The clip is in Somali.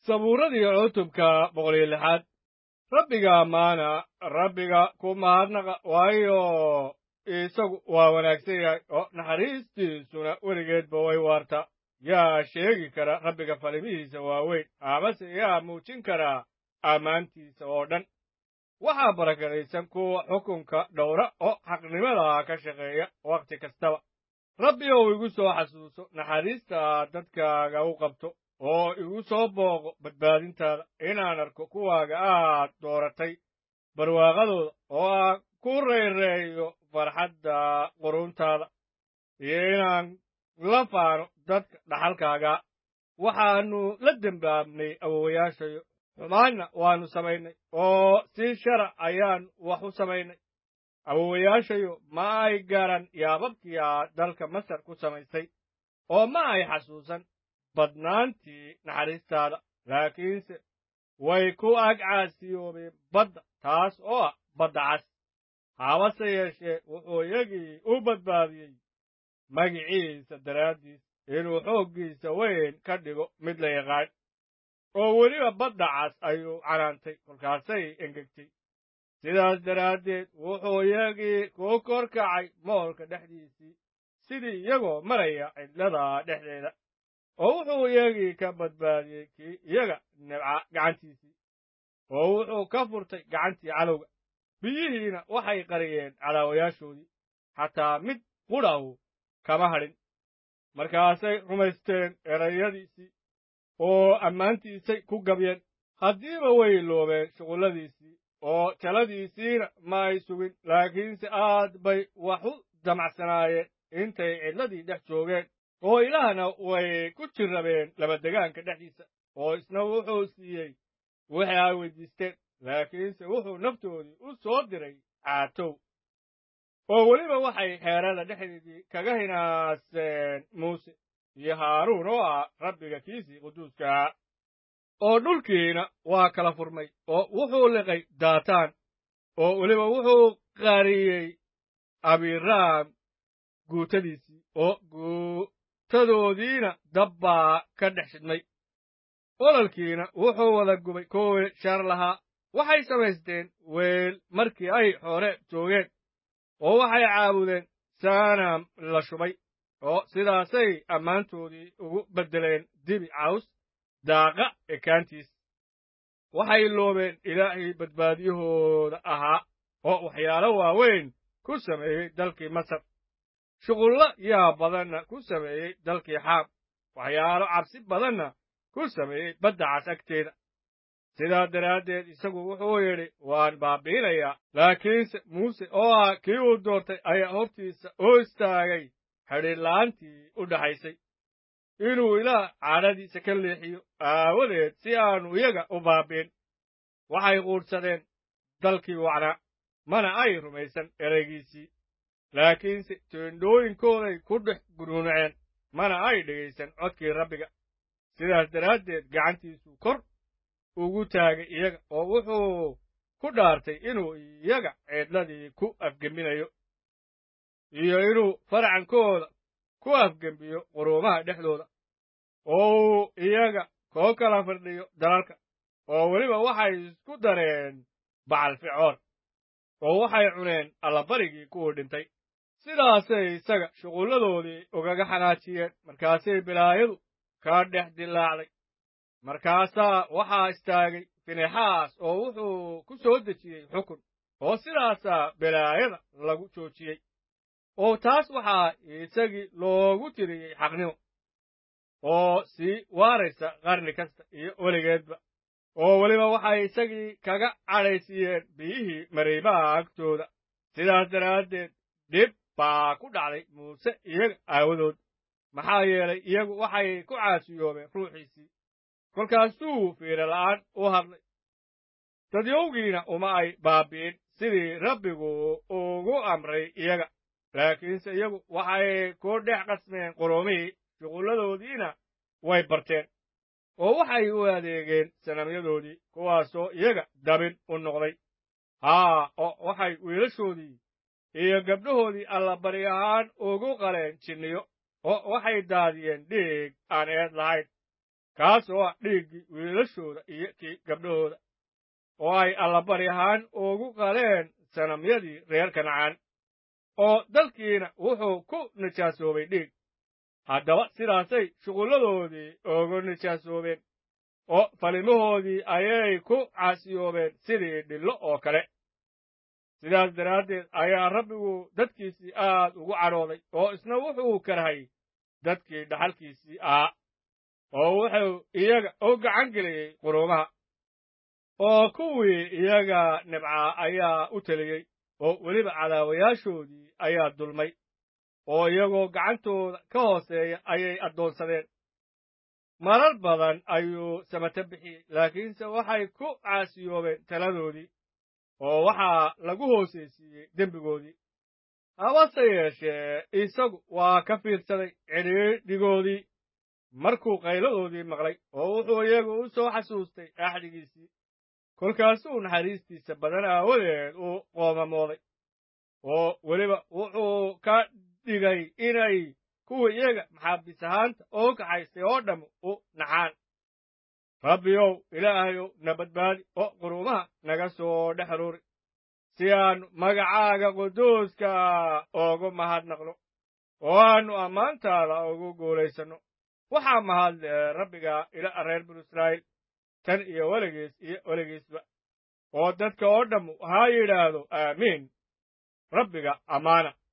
sabuuradii cutubka boqol iyo lixaad rabbiga ammaana rabbiga ku mahadnaqa waayo isagu waa wanaagsan yahay oo naxariistiisuna weligeedba way waartaa yaa sheegi kara rabbiga falimihiisa waaweyn amase yaa muujin karaa ammaantiisa oo dhan waxaa barakadaysan kuwa xukunka dhowra oo xaqnimada ka shaqeeya wakhti kastaba rabbi ou igu soo xasuuso naxariista dadkaaga u qabto oo igu soo booqo badbaadintaada inaan arko kuwaaga aad dooratay barwaaqadooda oo aan ku rayreeyo farxadda quruntaada iyo inaan la faano dadka dhaxalkaaga waxaannu la dembaabnay awowayaashayo xumaanna waannu samaynay oo si shara ayaannu wax u samaynay awowayaashayo ma ay garan yaababkii aad dalka masar ku samaysay oo ma ay xasuusan badnaantii naxariistaada laakiinse way ku ag caasiyoobeen badda taas oo ah badda cas habase yeeshee wuxuu iyagii u badbaadiyey magiciisa daraaddiis inuu xooggiisa weyn ka dhigo mid la yaqaan oo weliba badda cas ayuu canaantay kolkaasay engegtay sidaas daraaddeed wuxuu iyagii ku kor kacay moolka dhexdiisii sidii iyagoo maraya cidlada dhexdeeda oo wuxuu iyagii ka badbaadiyey kii iyaga nibca gacantiisii oo wuxuu ka furtay gacantii cadowga biyihiina waxay qariyeen cadaawayaashoodii xataa mid qudhahu kama hadhin markaasay rumaysteen erayadiisii oo ammaantiisay ku gabyeen haddiiba way loobeen shuqulladiisii oo taladiisiina ma ay sugin laakiinse aad bay wax u damacsanaayeen intay cidladii dhex joogeen oo ilaahna way ku jirrabeen labadegaanka dhexdiisa oo isna wuxuu siiyey wixii ay weydiisteen laakiinse wuxuu naftoodii u soo diray caatow oo weliba waxay xeerada dhexdeedii kaga hinaaseen muuse iyo haaruun oo ah rabbiga kiisii quduuskaah oo dhulkiina waa kala furmay oo wuxuu liqay daataan oo weliba wuxuu qariyey abiraam guutadiisii oo guutadoodiina dabbaa ka dhex shidmay ololkiina wuxuu wada gubay kuwii shar lahaa waxay samaysteen weel markii ay xoore joogeen oo waxay caabudeen saanam la shubay oo sidaasay ammaantoodii ugu beddeleen dibi caws daaqa ekaantiis waxay loobeen ilaahii badbaadiyahooda ahaa oo waxyaalo waaweyn ku sameeyey dalkii masar shuqullo yaa badanna ku sameeyey dalkii xaam waxyaalo cabsi badanna ku sameeyey badda cas agteeda sidaa daraaddeed isagu wuxuu yidhi waan baabiinayaa laakiinse muuse oo ah kii uu doortay ayaa hortiisa oo istaagay xidhiidla'aantii u dhaxaysay inuu ilaah cadhadiisa ka leexiyo aawadeed si aanu iyaga u baabiin waxay quudhsadeen dalkii wacnaa mana ay rumaysan ereygiisii laakiinse teendhooyinkooday ku dhex gunuunaceen mana ay dhegaysan codkii rabbiga sidaas daraaddeed gacantiisu kor ugu taagay iyaga oo wuxuu ku dhaartay inuu iyaga ceedladii ku afgembinayo iyo inuu farcankooda ku afgembiyo quruumaha dhexdooda oo uu iyaga koo kala firdhiyo dalalka oo weliba waxay isku dareen bacal ficoon oo waxay cuneen allabarigii kuwii dhintay sidaasay isaga shuqulladoodii ugaga xanaajiyeen markaasay bilaayadu ka dhex dilaacday markaasaa waxaa istaagay finexaas oo wuxuu ku soo dejiyey xukun oo sidaasaa bilaayada lagu joojiyey oo taas waxaa isagii loogu tiriyey xaqnimo oo sii waaraysa qarni kasta iyo weligeedba oo weliba waxay isagii kaga cadhaysiiyeen biyihii mariibaha agtooda sidaas daraaddeed dhib baa ku dhacday muuse iyaga aawadood maxaa yeelay iyagu waxay ku caasiyoobeen ruuxiisii kolkaasuu fiira la'aan u hadlay dadyowgiina uma ay baabi'in sidii rabbigu ugu amray iyaga laakiinse iyagu waxay ku dhex qasmeen quruumihii shuqulladoodiina way barteen oo waxay u adeegeen sanamyadoodii kuwaasoo iyaga dabin u noqday haa oo waxay wiilashoodii iyo gabdhahoodii allabari ahaan ugu qaleen jinniyo oo waxay daadiyeen dhiig aan eed lahayn kaas oo ah dhiiggii wiilashooda iyo kii gabdhahooda oo ay allabari ahaan ugu qaleen sanamyadii reer kancaan oo dalkiina wuxuu ku nijaasoobay dhiig haddaba sidaasay shuqulladoodii ugu nijaasoobeen oo falimahoodii ayay ku caasiyoobeen sidii dhillo oo kale sidaas daraaddeed ayaa rabbigu dadkiisii aad ugu cadhooday oo isna wuxuu karahay dadkii dhaxalkiisii ahaa oo wuxuu iyaga u gacan geliyey quruumaha oo kuwii iyaga nibcaa ayaa u teliyey oo weliba cadaawayaashoodii ayaa dulmay oo iyagoo gacantooda ka hooseeya ayay addoonsadeen marar badan ayuu samata bixiyey laakiinse waxay ku caasiyoobeen taladoodii oo waxaa lagu hoosaysiiyey dembigoodii habase yeeshee isagu waa ka fiirsaday cidhiidhigoodii markuu qayladoodii maqlay oo wuxuu iyagu u soo xasuustay axdigiisii kolkaasuu naxariistiisa badan aawadeed u qoomamooday oo weliba wuxuu ka dhigay inay kuwa iyaga maxaabiis ahaanta oo kaxaystay oo dhamm u naxaan rabbiyow ilaahayow na badbaadi oo quruumaha naga soo dhex ruuri si aannu magacaaga quduuska ugu mahadnaqno oo aannu ammaantaada ugu guulaysanno waxaa mahadle rabbiga ila reer binu israa'iil tan iyo weligiis iyo weligiisba oo dadka oo dhammu ha yidhaahdo aamiin rabbiga ammaana